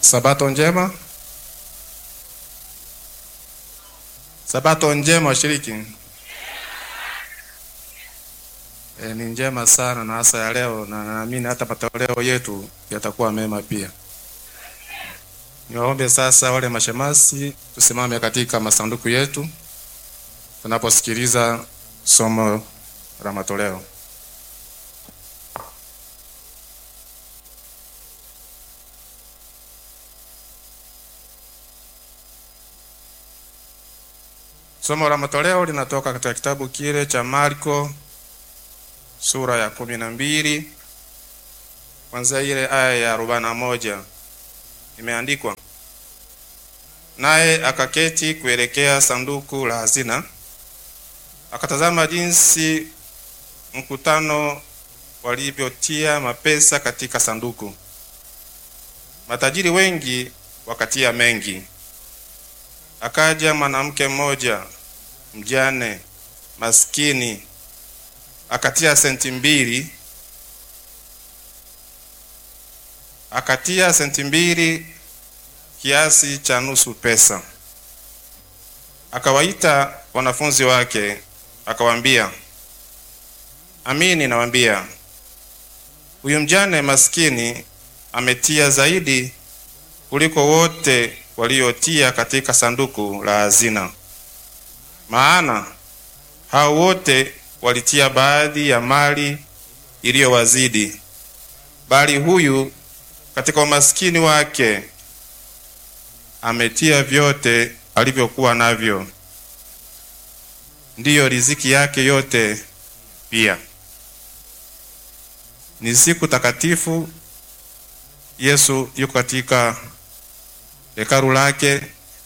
Sabato njema. Sabato njema washiriki. E, ni njema sana na hasa ya leo, na naamini hata matoleo yetu yatakuwa mema pia. Niwaombe sasa wale mashemasi tusimame katika masanduku yetu tunaposikiliza somo la matoleo. Somo la matoleo linatoka katika kitabu kile cha Marko sura ya kumi na mbili kwanzia ile aya ya arobaini na moja imeandikwa, naye akaketi kuelekea sanduku la hazina, akatazama jinsi mkutano walivyotia mapesa katika sanduku. Matajiri wengi wakatia mengi. Akaja mwanamke mmoja mjane maskini akatia senti mbili, akatia senti mbili, kiasi cha nusu pesa. Akawaita wanafunzi wake, akawaambia, amini nawaambia, huyu mjane maskini ametia zaidi kuliko wote waliotia katika sanduku la hazina, maana hao wote walitia baadhi ya mali iliyowazidi, bali huyu katika umaskini wake ametia vyote alivyokuwa navyo, ndiyo riziki yake yote pia. Ni siku takatifu. Yesu yuko katika hekalu lake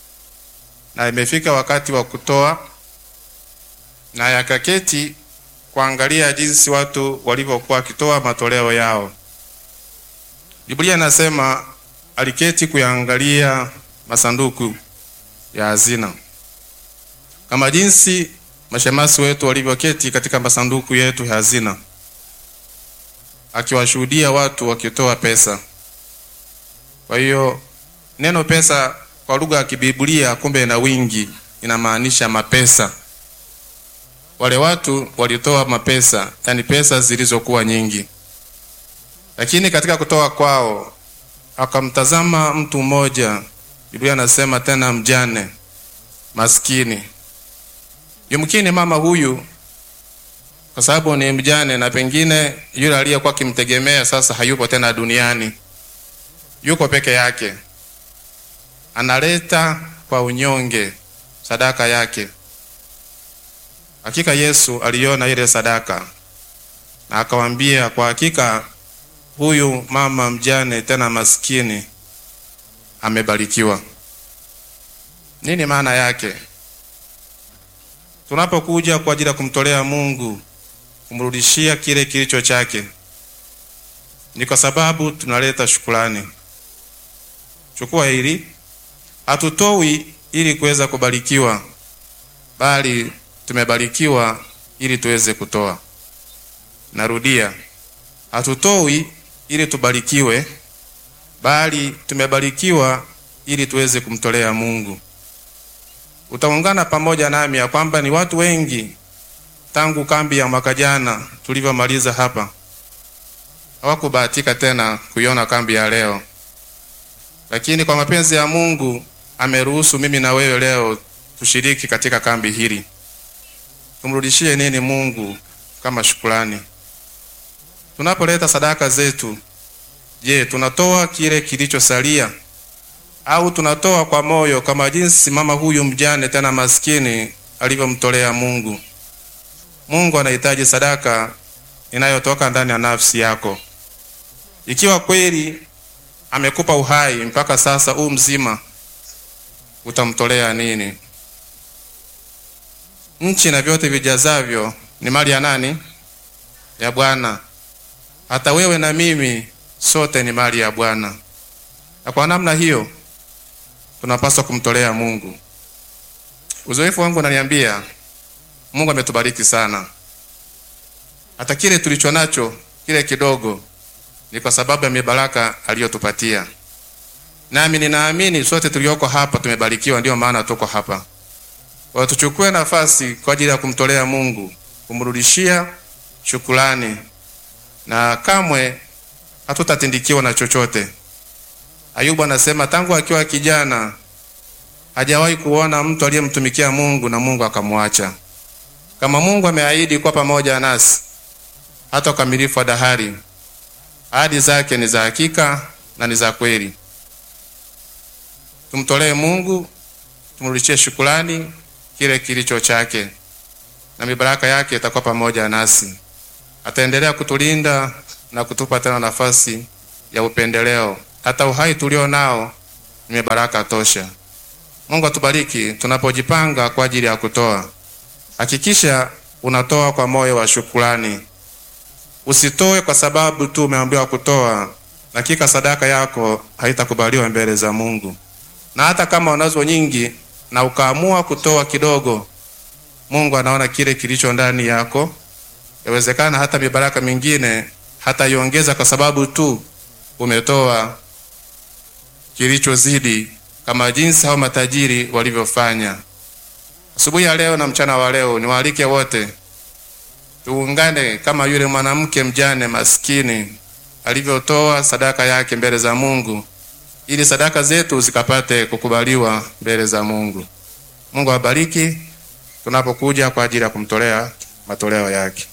na imefika wakati wa kutoa, na yakaketi kuangalia jinsi watu walivyokuwa wakitoa matoleo yao. Biblia inasema aliketi kuyaangalia masanduku ya hazina, kama jinsi mashemasi wetu walivyoketi katika masanduku yetu ya hazina, akiwashuhudia watu wakitoa pesa. Kwa hiyo neno pesa kwa lugha ya kibiblia kumbe na wingi, inamaanisha mapesa. Wale watu walitoa mapesa, yani pesa zilizokuwa nyingi, lakini katika kutoa kwao akamtazama mtu mmoja. Biblia anasema tena mjane maskini. Yumkini mama huyu kwa sababu ni mjane, na pengine yule aliyekuwa akimtegemea sasa hayupo tena duniani, yuko peke yake analeta kwa unyonge sadaka yake. Hakika Yesu aliona ile sadaka na akawambia, kwa hakika huyu mama mjane tena maskini amebarikiwa. Nini maana yake? Tunapokuja kwa ajili ya kumtolea Mungu, kumrudishia kile kilicho chake, ni kwa sababu tunaleta shukrani. Chukua hili Hatutoi ili kuweza kubarikiwa, bali tumebarikiwa ili tuweze kutoa. Narudia, hatutoi ili tubarikiwe, bali tumebarikiwa ili tuweze kumtolea Mungu. Utaungana pamoja nami ya kwamba ni watu wengi tangu kambi ya mwaka jana tulivyomaliza hapa hawakubahatika tena kuiona kambi ya leo, lakini kwa mapenzi ya Mungu ameruhusu mimi na wewe leo tushiriki katika kambi hili. Tumrudishie nini Mungu kama shukrani? Tunapoleta sadaka zetu, je, tunatoa kile kilichosalia au tunatoa kwa moyo kama jinsi mama huyu mjane tena maskini alivyomtolea Mungu? Mungu anahitaji sadaka inayotoka ndani ya nafsi yako. Ikiwa kweli amekupa uhai mpaka sasa huu mzima utamtolea nini? Nchi na vyote vijazavyo ni mali ya nani? Ya Bwana. Hata wewe na mimi sote ni mali ya Bwana, na kwa namna hiyo tunapaswa kumtolea Mungu. Uzoefu wangu unaniambia Mungu ametubariki sana, hata kile tulicho nacho kile kidogo ni kwa sababu ya mibaraka aliyotupatia. nami ninaamini sote tulioko hapa tumebarikiwa, ndiyo maana tuko hapa. Kwa tuchukue nafasi kwa ajili ya kumtolea Mungu, kumrudishia shukrani, na kamwe hatutatindikiwa na chochote. Ayubu anasema tangu akiwa kijana hajawahi kuona mtu aliyemtumikia Mungu na Mungu akamwacha. Kama Mungu ameahidi kuwa pamoja nasi hata ukamilifu wa dahari, ahadi zake ni za hakika na ni za kweli. Tumtolee Mungu, tumrudishie shukrani kile kilicho chake, na mibaraka yake itakuwa pamoja nasi. Ataendelea kutulinda na kutupa tena nafasi ya upendeleo. Hata uhai tulio nao ni mibaraka tosha. Mungu atubariki tunapojipanga kwa ajili ya kutoa. Hakikisha unatoa kwa moyo wa shukrani. Usitoe kwa sababu tu umeambiwa kutoa. Hakika sadaka yako haitakubaliwa mbele za Mungu. Na hata kama unazo nyingi na ukaamua kutoa kidogo, Mungu anaona kile kilicho ndani yako. Yawezekana hata mibaraka mingine hata iongeza kwa sababu tu umetoa kilichozidi, kama jinsi hao matajiri walivyofanya. Asubuhi ya leo na mchana wa leo, niwaalike wote tuungane kama yule mwanamke mjane maskini alivyotoa sadaka yake mbele za Mungu, ili sadaka zetu zikapate kukubaliwa mbele za Mungu. Mungu awabariki tunapokuja kwa ajili ya kumtolea matoleo yake.